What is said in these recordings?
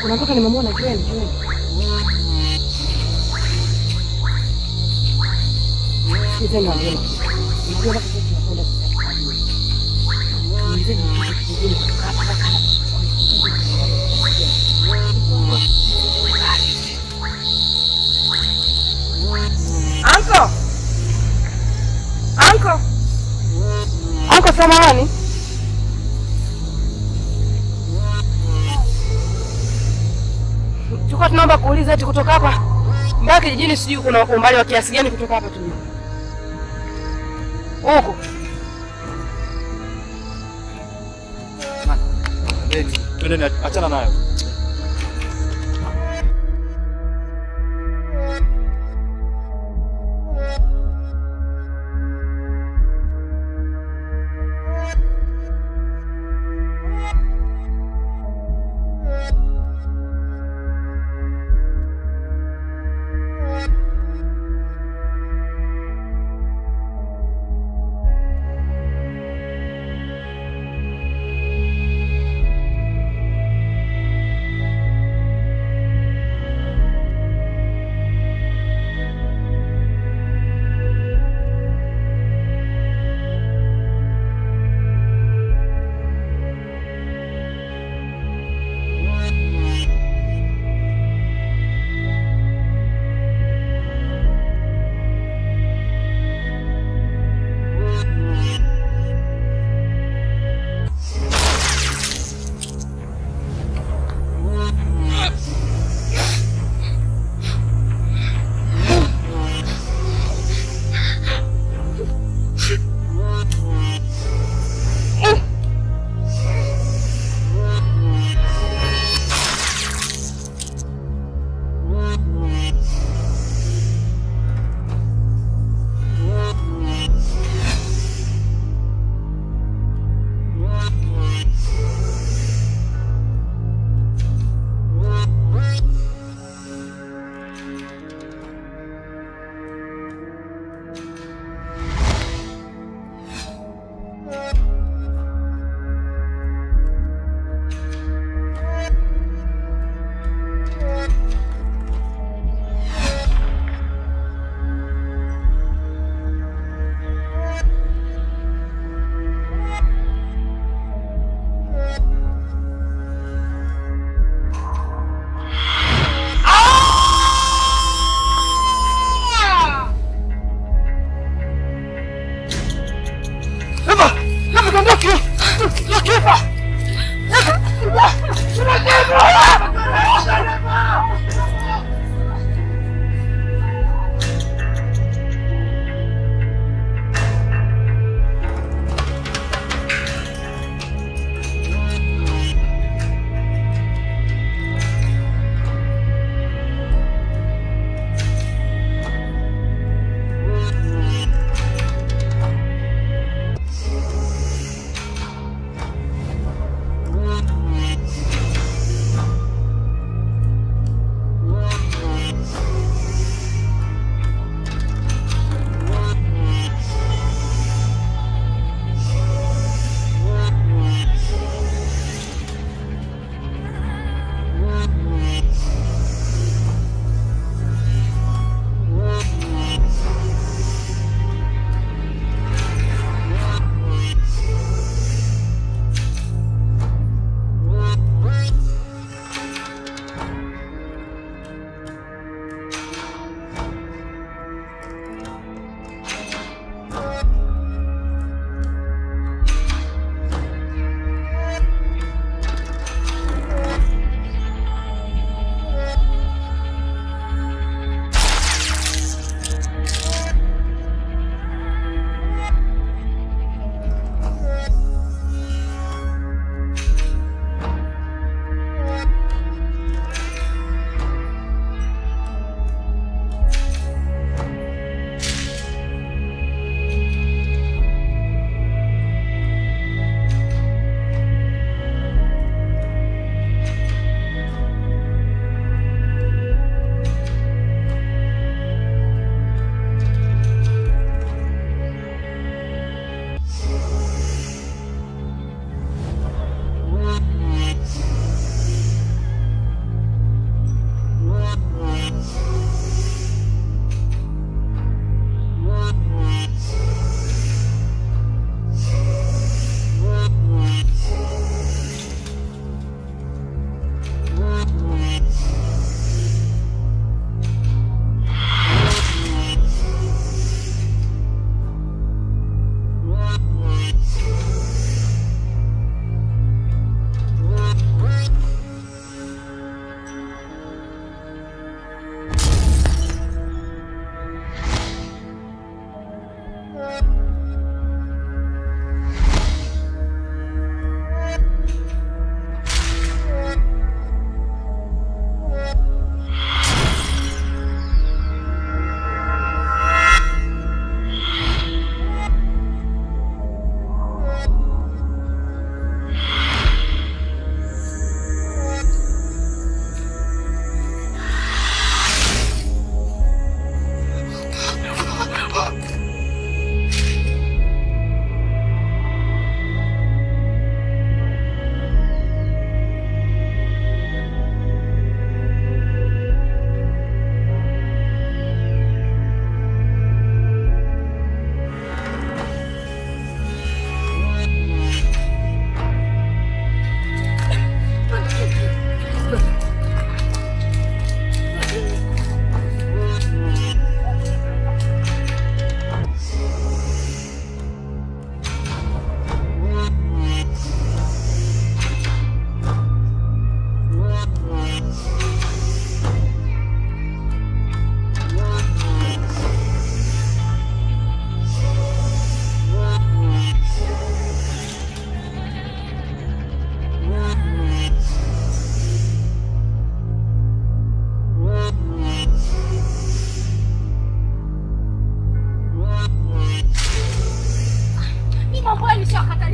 Kuna mtoto nimemwona kweli kweli. Sisi ni wazima. Unajua baka sisi tunakwenda sasa. Mzee ni kitu kingine. Anko! Anko! Anko samahani. Tulikuwa tunaomba kuuliza eti kutoka hapa mpaka kijijini sijui kuna umbali wa kiasi gani kutoka hapa tulipo. Huko. Twendeni, achana nayo.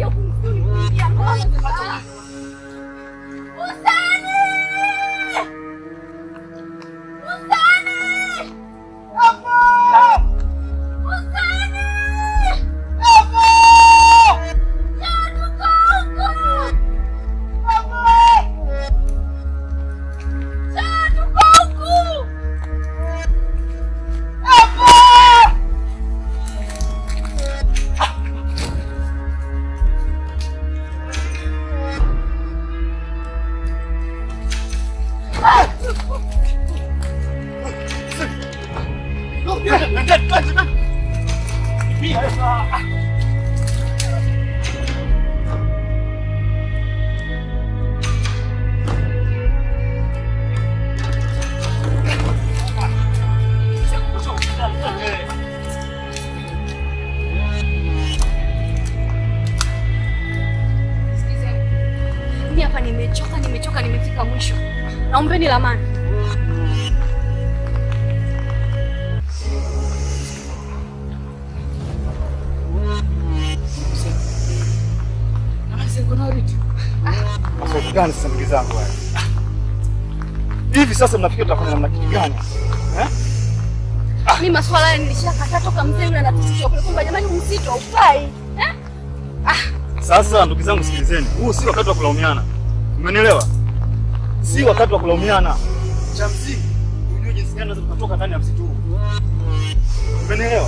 Unakuja huku msituni kuingia ngoma sasa. Usani! Usani! Usani! Ya, tuko huku! Ya, tuko huku! Sikizeni. Mimi hapa nimechoka, nimechoka, nimefika mwisho. Naombeni lamani. Maswali gani sasa ndugu zangu haya? Hivi sasa mnafikiri tutafanya namna kitu gani? Eh? Mimi maswala haya nilishakataa toka mzee yule anatutishia kule kwamba jamani msitu haufai. Eh? Sasa ndugu zangu sikilizeni. Huu si wakati wa kulaumiana. Umenielewa? Si wakati wa kulaumiana. Cha msingi ujue jinsi gani unaweza kutoka ndani ya msitu huu. Umenielewa?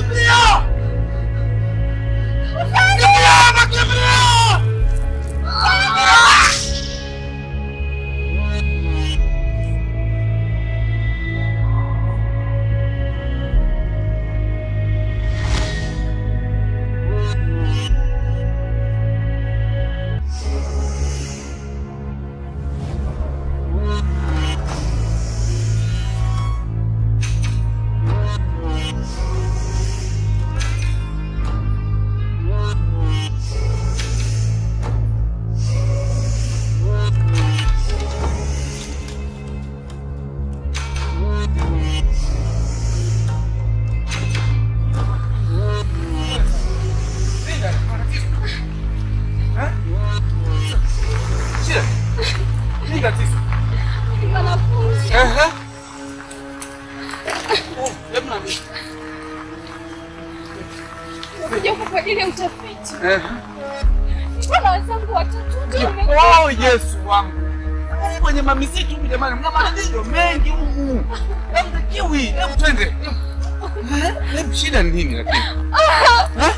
Kimbilia! Kimbilia, nakimbilia! Shida. Nini tatizo? Ni wanafunzi. Ehe. Oh, hebu niambie. Nimekuja huku kwa ajili ya utafiti. Ehe. Wana wenzangu watatu wote wame- Oh, Yesu wangu. Huku Kwenye mamisitu huku jamani, mna matatizo mengi huku. Hebu kiwi, hebu twende. Eh, Hebu shida ni nini lakini? Eh?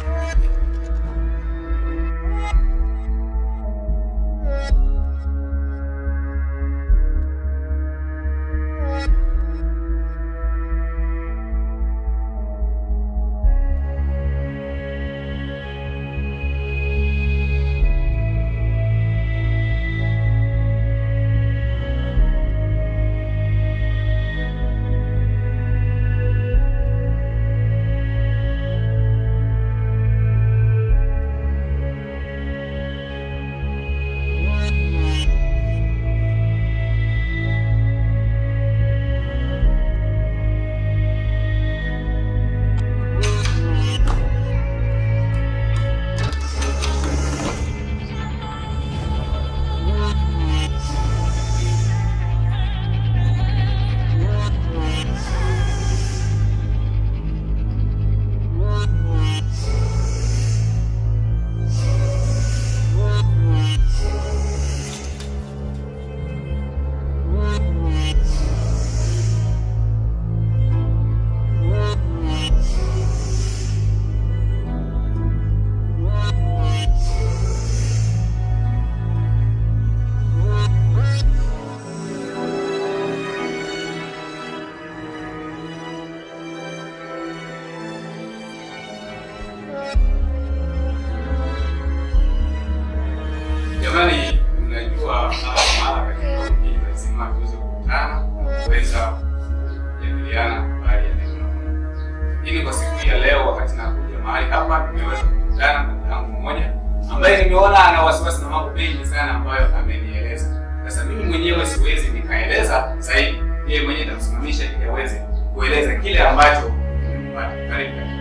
Jamani, mnajua mara kwa mara katika wiki lazima tuweze kukutana na kuweza kujadiliana habari ya neno la Mungu. Lakini kwa siku hii ya leo, wakati nakuja mahali hapa, nimeweza kukutana na ndugu yangu mmoja ambaye nimeona ana wasiwasi na mambo mengi sana ambayo amenieleza. Sasa mimi mwenyewe siwezi nikaeleza zaidi, yeye mwenyewe nitamsimamisha ili aweze kueleza kile ambacho nimepata. Karibu karibu.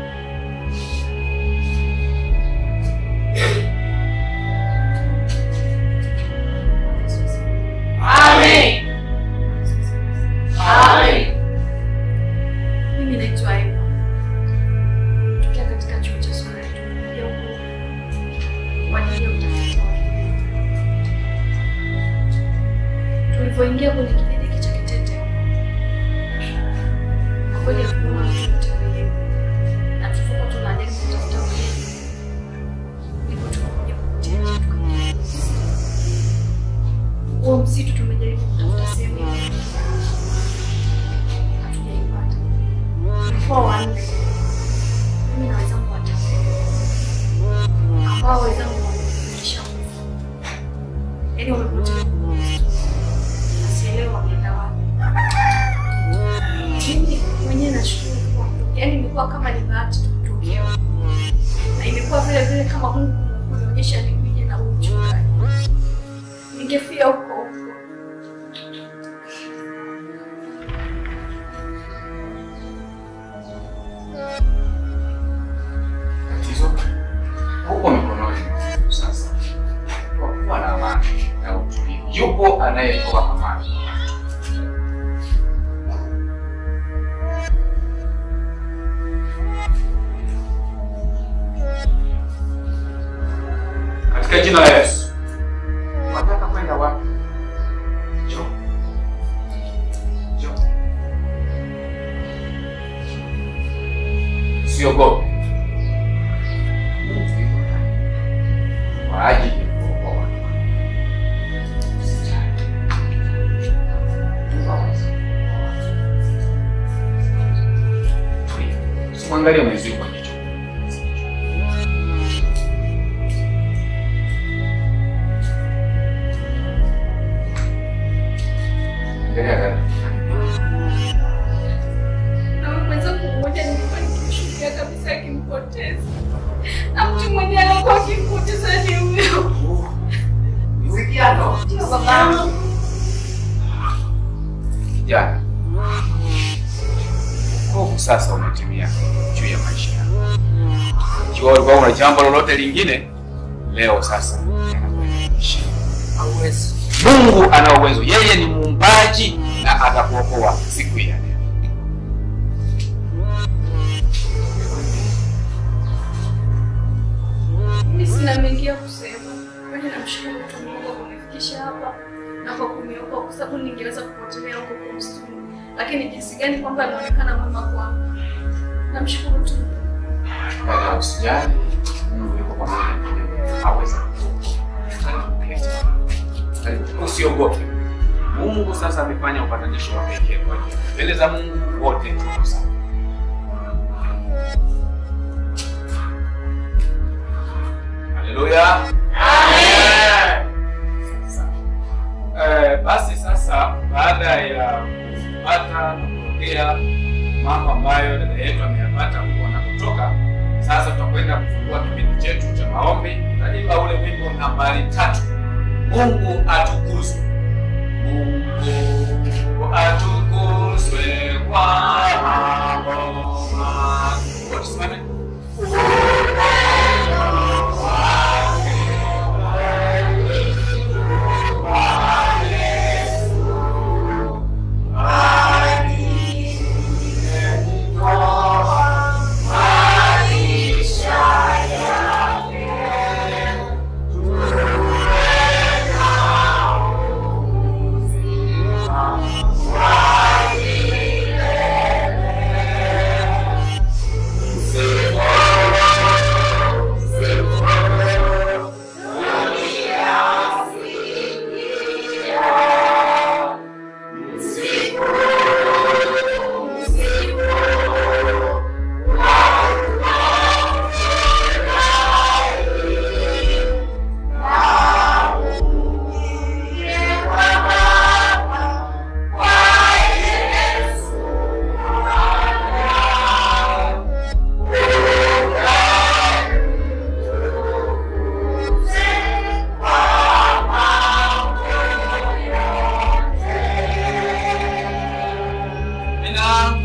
Amen. Amen. Mimi naitwa Eva. Natokea katika chuo cha Somalia. Tumekuja huku kwa ajili ya utafiti wa Tulivyoingia kwenye kijiji hiki cha Kitete, kwa kweli hatukuona mtu yote mwenyewe, na tulivyokuwa tunajaribu kutafuta mwenyewe, ndipo tukakuja kupitia njia tukaingia huo msitu tumejaribu kutafuta sehemu ya hatujaipata. Tulikuwa wanne, mimi na wenzangu watatu, ambao wenzangu wameisha kufa, yaani wamepotea huko msituni. Na sielewi wameenda wapi. Mimi mwenyewe nashukuru kwa yaani imekuwa kama ni bahati tu kutokea huko. na imekuwa vile vile kama Mungu kunionyesha nipige na huu mchungaji ningefia huko huko. Tatizo huko mikononi mwetu sasa. Kwa kuwa na amani na utulivu, yupo anayetoa amani. Katika jina la Yesu. Wataka kwenda wapi? Njoo. Njoo. Usiogope. Angalia mwenzio kwa jicho. Angalia dada. Na mwenzangu mmoja nilikuwa nikimshuhudia kabisa akimpoteza, na mtu mwenye alikuwa akimpoteza ni huyo. Usikiano. Ndio babangu. Jana hofu sasa umetimia juu ya maisha yako. Ikiwa ulikuwa una jambo lolote lingine, leo sasa yanakuisha. Hauwezi. Mungu ana uwezo, yeye ni muumbaji na atakuokoa siku ya leo. Mimi sina mengi ya kusema, bali namshukuru tu Mungu kwa kunifikisha hapa na kwa kuniokoa, kwa sababu ningeweza kupotelea huko kwa msituni, lakini jinsi gani kwamba ameonekana mwema kwangu. Namshukuru tu. Dada, usijali, Mungu yuko pamoja na wewe, hawezi kukuacha. Usiogope. Mungu sasa amefanya upatanisho wa pekee kwa ajili yako. Mbele za Mungu wote tuko sawa. Haleluya. Amen. Sasa, eh, basi sasa baada ya kupata na kuongea mambo ambayo dada yetu ameyapata huko anakotoka, sasa tutakwenda kufungua kipindi chetu cha maombi. Tutaimba ule wimbo nambari tatu, Mungu atukuzwe. Mungu atukuzwe kwa mambo makuu. Wote tusimame. Amina.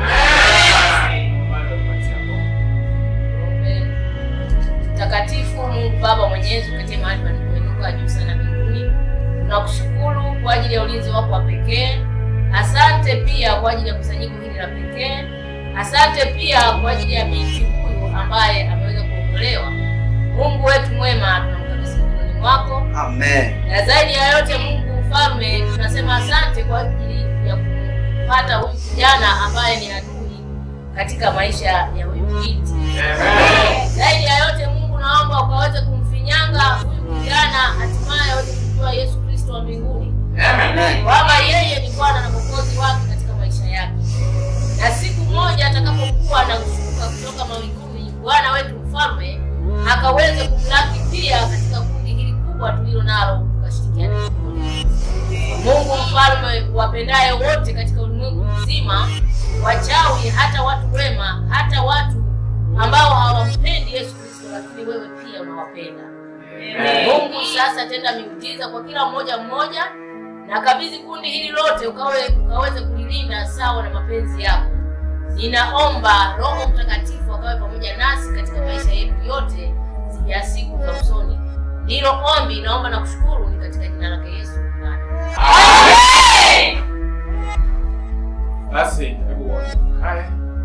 Bado kupatia Mungu. Mtakatifu Mungu Baba Mwenyezi, uketie mahali palipoinuka juu sana mbinguni, tunakushukuru kwa ajili ya ulinzi wako wa pekee. Asante pia kwa ajili ya kusanyiko hili la pekee. Asante pia kwa ajili ya binti huyu ambaye ameweza kuokolewa. Mungu wetu mwema, tunamkabidhi mikononi mwako Amen. na zaidi ya yote Mungu mfalme, tunasema asante kwa ajili ya kumpata huyu kijana ambaye ni adui katika maisha ya huyu binti. Zaidi ya yote Mungu, naomba ukaweze kumfinyanga huyu kijana, hatimaye aweze kumjua Yesu Kristo wa mbinguni, Amen. kwamba yeye ni Bwana na Mwokozi wake katika maisha yake, na siku moja atakapokuwa na kushuka kutoka mawinguni, Bwana wetu mfalme akaweze kumlaki pia katika kundi hili kubwa tulilo nalo, tukashirikiana pamoja. Mungu mfalme, wapendaye wote katika ulimwengu mzima, wachawi, hata watu wema, hata watu ambao hawampendi Yesu Kristo, lakini wewe pia unawapenda. Mungu, sasa tenda miujiza kwa kila mmoja mmoja, na kabidhi kundi hili lote ukawe ukaweze kulilinda sawa na mapenzi yako. Ninaomba Roho Mtakatifu akawe pamoja nasi katika maisha yetu yote ya siku za usoni. Ndilo ombi, naomba na kushukuru ni katika jina lake Yesu. Amen. Basi hebu wote kae.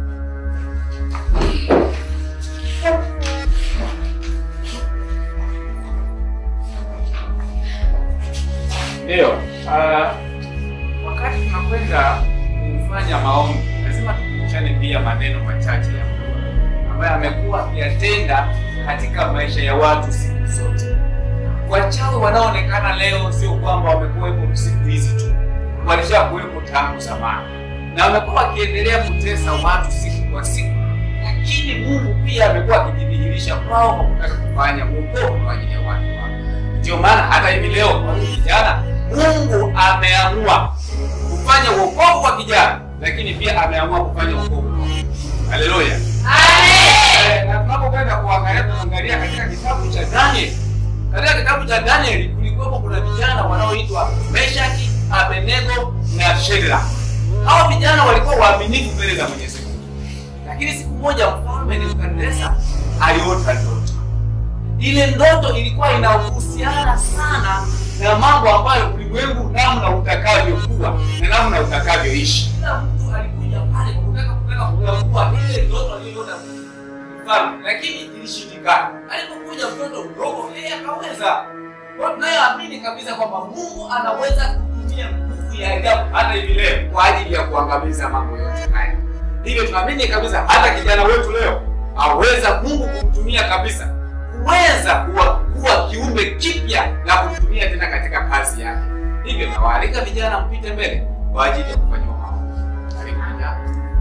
Ndio, ah, wakati tunakwenda kufanya maombi, lazima tukumbushane pia maneno machache ya Mungu ambayo amekuwa akiyatenda katika maisha ya watu siku zote. Wachawi wanaoonekana leo sio kwamba wamekuwepo siku hizi tu, walishakuwepo tangu zamani na wamekuwa wakiendelea kutesa watu siku kwa siku, lakini Mungu pia amekuwa akijidhihirisha kwao kwa kutaka kufanya wokovu kwa ajili ya watu wake. Ndio maana hata hivi leo kwa huyu kijana, Mungu ameamua kufanya wokovu kwa kijana, lakini pia ameamua kufanya wokovu kwa Mungu. Haleluya! Eh, na tunapokwenda kuangalia tunaangalia katika kitabu cha Daniel. Katika kitabu cha Daniel kulikuwa kuna vijana wanaoitwa Meshaki, Abednego na Shadraka. Hao vijana walikuwa waaminifu mbele za Mwenyezi Mungu. Lakini siku moja mfalme Nebukadneza aliota ndoto. Ile ndoto ilikuwa inahusiana sana na mambo ambayo ulimwengu namna utakavyokuwa na namna utakavyoishi. Kila mtu alikuja pale kwa kutaka kutaka kutambua ile ndoto aliyoota mfalme, lakini ilishindikana. Alipokuja mtoto mdogo, yeye akaweza. Kwa hiyo tunayoamini kabisa kwamba Mungu anaweza kutumia nguvu ya ajabu hata hivi leo kwa ajili ya kuangamiza mambo yote haya. Hivyo tunaamini kabisa hata kijana wetu leo aweza Mungu kumtumia kabisa kuweza kuwa, kuwa kiumbe kipya na kumtumia tena katika kazi yake. Hivyo nawaalika vijana mpite mbele kwa ajili ya kufanyiwa maombi. Karibu vijana.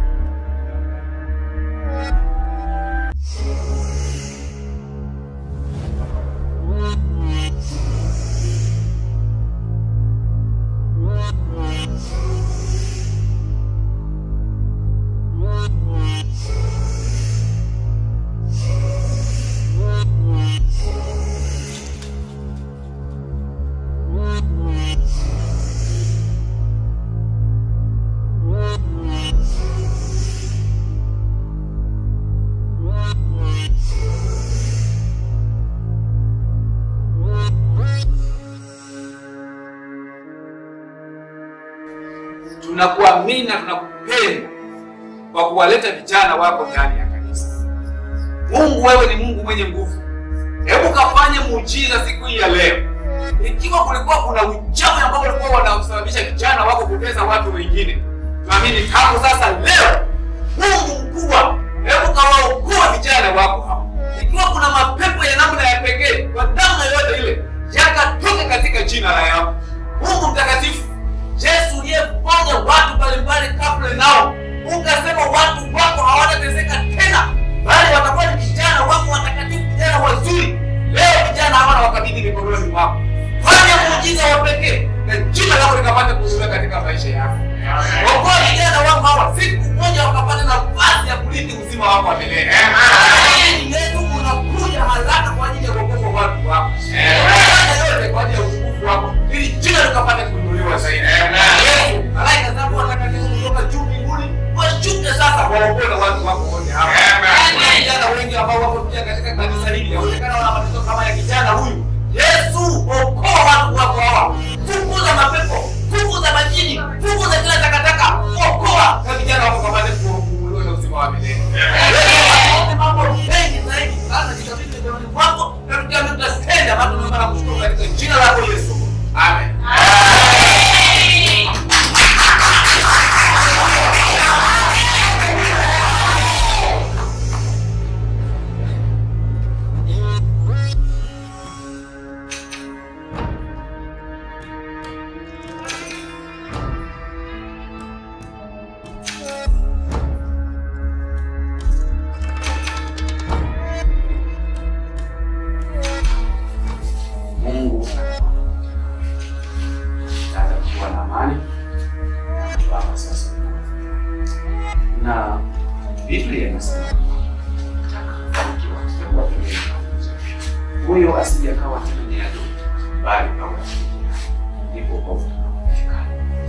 tunakuamini na tunakupenda kwa kuwaleta vijana wako ndani ya kanisa. Mungu, wewe ni Mungu mwenye nguvu. Hebu kafanye muujiza siku hii ya leo. Ikiwa kulikuwa kuna uchawi ambao ulikuwa wanasababisha vijana wako kutesa watu wengine, tuamini tangu sasa leo, Mungu mkubwa, hebu kawaokoa vijana wako hao. Ikiwa kuna mapepo ya namna ya pekee kwa namna yoyote ile, yakatoke katika jina la Yesu. Mungu mtakatifu, Yesu uliyefanya watu mbalimbali kabla nao, ukasema watu wako hawatateseka tena, bali watakuwa ni vijana wako watakatifu, vijana wazuri. Leo vijana hawa wakabidhi mikononi mwako, fanya muujiza wa pekee na jina lako likapata kuzuia katika maisha yako. Okoa vijana wako hawa, siku moja wakapata nafasi ya kurithi uzima wako wa milele. Lakini Yesu unakuja haraka kwa ajili ya kuokoa watu wako, fanya yote kwa ajili ya utukufu wako, ili jina likapate kuinuliwa zaidi. Yesu, malaika zako watakatifu kutoka juu mbinguni washuke sasa waokoe watu wako wote hapa. Kuna vijana wengi ambao wako pia katika kanisa hili, inaonekana wana matatizo kama ya kijana huyu. Yesu, okoa watu wako hawa, fukuza mapepo, fukuza majini, fukuza kila takataka, okoa na vijana wako kapate kufunguliwa na uzima wa milele. Yesu, waone mambo mengi zaidi sana jikabidhi mikononi mwako, na tukiamini tutatenda, maana tunaomba na kushukuru katika jina lako Yesu. Amen. Mungu atakuwa na amani na Baba sasa na Biblia inasema atakafanikiwa tutakuwa pembeni pa Mungu. huyo asije akawa tena ni adui bali awe rafiki yake. ndipo wokovu utakapopatikana.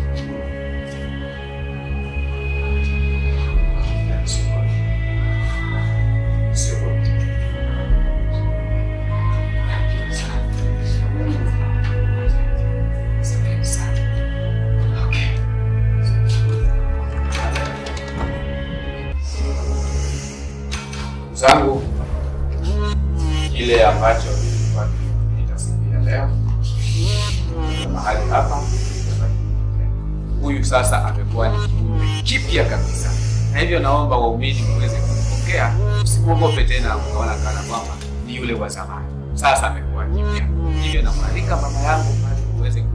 Sio wote. Ndugu zangu, kile ambacho nilikuwa nimeita siku ya leo na mahali hapa, huyu sasa amekuwa ni kiumbe kipya kabisa, na hivyo naomba waumini muweze kumpokea, usimwogope tena ukaona kana kwamba ni yule wa zamani, sasa amekuwa kipya. Hivyo namwalika mama yangu pale uweze